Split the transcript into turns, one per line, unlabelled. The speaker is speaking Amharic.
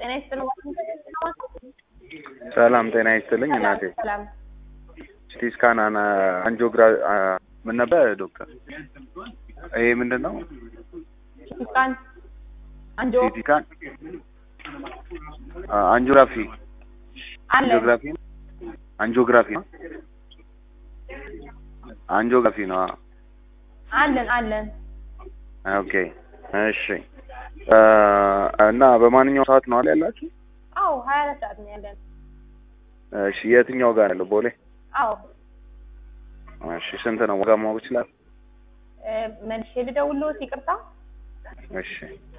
ጤና ይስጥልኝ።
ሰላም ጤና ይስጥልኝ እናቴ።
ሰላም
ሲቲ ስካን አና አንጂኦግራ አ- ምን ነበር ዶክተር? ይሄ ምንድን ነው?
ሲቲ ስካን አንጆ
ሲቲ ስካን አ- አንጂኦግራፊ
አለ
አንጂኦግራፊ አንጂኦግራፊ ነው አንጂኦግራፊ ነው። አ-
አለን አለን
ኦኬ እሺ አ፣ እና በማንኛውም ሰዓት ነው አለ ያላችሁ?
አዎ ሀያ አራት ሰዓት ነው ያለን
እሺ የትኛው ጋር ያለው? ቦሌ።
አዎ
እሺ ስንት ነው ዋጋ ማወቅ ይችላል?
እ፣ መልሼ ልደውልልዎት ይቅርታ
እሺ